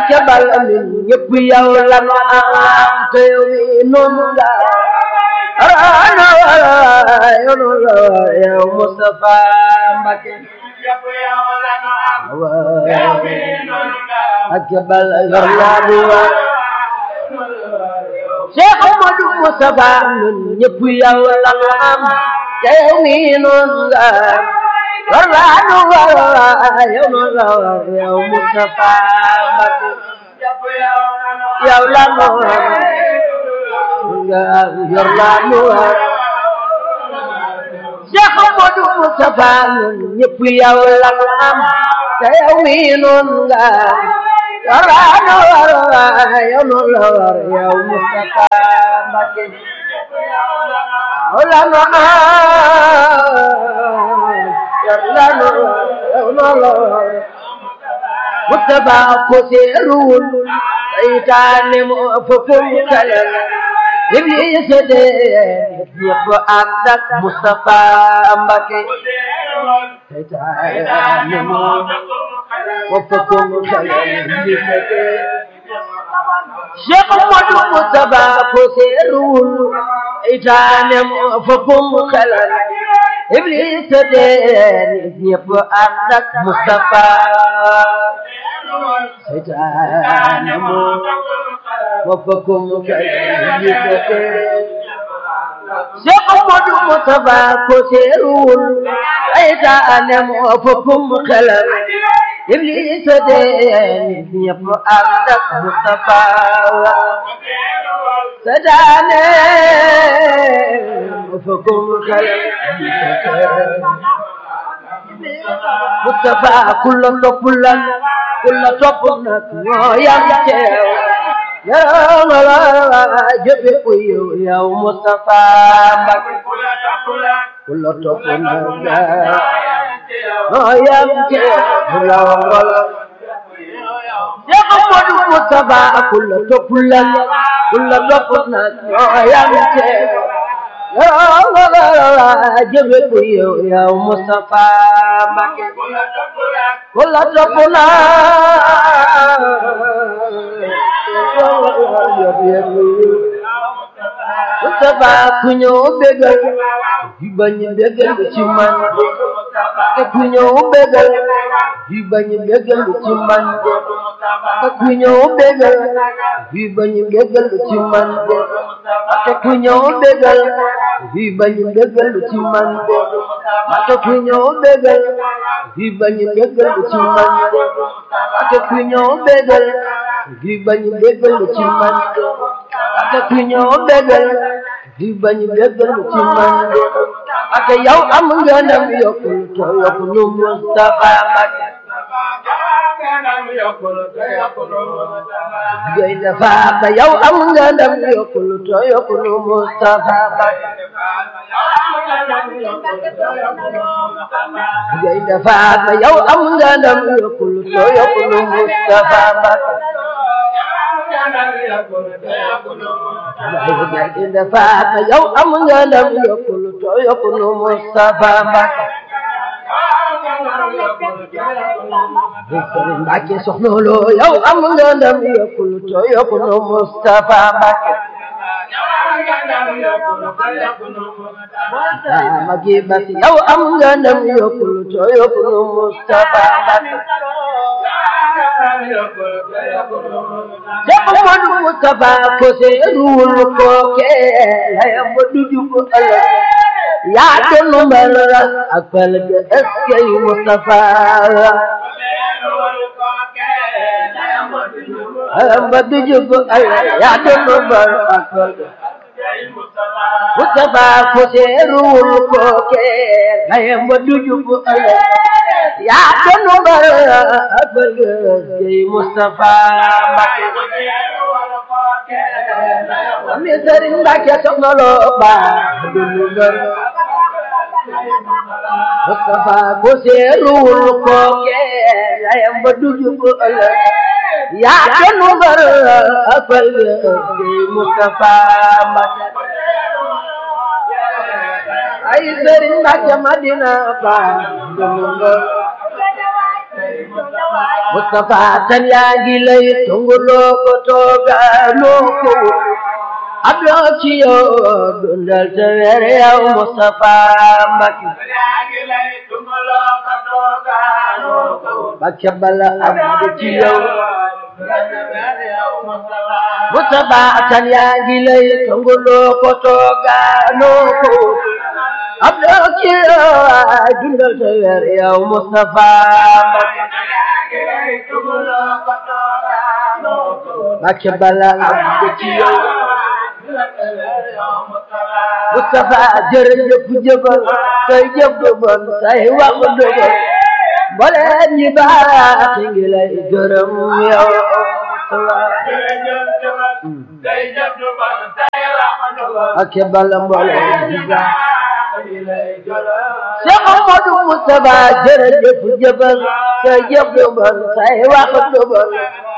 Mbàkke bal min ñëpp yow la nu am te yow mi noonu nga raana wala yoonu la yow Mustafa Mbàkke Mbàkke bal yor naa du wa Cheikh Amadou Mustafa min ñëpp yow la nu am te yow mi noonu nga war laa nu war yow nu la war yow Mustafa Mbàkke yow la nu war nga yor laa nu war Cheikh Amadou Mustafa ñun ñëpp yow la nu am te yow mi noonu nga war laa nu war yow nu la war yow Mustafa Mbàkke yow la nu am yarlano yarlano Mustafa ko seerul saytaane mo fofum kalal Iblis de ñëpp ànd ak Mustafa Mbàkke saytaane mo fofum kalal Iblis de Cheikh Modou Mustafa ko seerul saytaane mo fofum kalal Iblis de ñëpp ànd ak Mustafa seytaane moo waffakum kay Iblis de Cheikh Modou Mustafa ko seerul seytaane moo waffakum xelam Iblis de ñëpp ànd ak Mustafa seytaane waffakum xelam Mustafa kulla toppulan kulla topp nag ñoo yam teew yow nga la jëfe ku yow yow Mustafa Mbàkke kulla topp nag ñoo yam teew la wala Cheikh Modou Mustafa kulla toppulan kulla topp nag ñoo yam teew yow nga la jëfe ku yow yow Mustafa Mbàkke kulla topp nag Mustafa ku ñëw bégal di bañ bégal ci man te ku ñëw bégal di bañ bégal ci man te ku ñëw bégal di bañ bégal ci man te ku ñëw bégal di bañ bégal ci man te ku ñëw bégal di bañ bégal ci man te ku ñëw bégal di bañ bégal ci man te ku ñëw bégal di bañ bégal ci man ak yow am nga ndam yokkul to yokku nu Mustafa Mbàkke gay dafa ba yow am nga ndam yokkul to yokku nu Mustafa Mbàkke gay dafa ba yow am nga ndam yokkul to yokku nu Mustafa Mbàkke gay dafa ba yow am nga ndam yokkul to yokku nu Mustafa Mbàkke Sëriñ Mbàkke soxna Lo yow am nga ndam yokkul to yokku nu Mustafa Mbàkke Magi Bas yow am nga ndam yokkul to yokku nu Mustafa Mbàkke Cheikh Modou Mustafa ko seerul ko ke layam du jub ëllëg yaa doon mbar ak fal ga eskay Mustafa layam du jub ëllëg yaa doon mbar ak fal ga Mustafa ko seerul ko ke layam du jub ëllëg yaa doon mbar ak fal ga eskay Mustafa Mbàkke ami Sëriñ Mbàkke soxna Lo ba dunu mbar Mustafa ko seerul ko ke layam ba du jub ëllëg yaa doon mbar ak fal ga eskay Mustafa Mbàkke ay Sëriñ Mbàkke Madina ba dunu mbar Mustafa tan yaa ngi lay tunguloo ko toogaanoo ko abdoo ci yow dundal te weer yow Mustafa Mbacke Mbacke bala abdu ci yow Mustafa tan yaa ngi lay tunguloo ko toogaanoo ko abdoo ci yow dundal te weer yow Mustafa Mbacke Mbacke bala abdu ci yow Mustafa jërëjëf jëfal say jëf du bon say wax du bon mbooleem ñi baax ngi lay gërëm yow ak bala mbooleem ñi baax Cheikh Amadou Mustafa jërëjëf jëfal say jëf du bon say wax du bon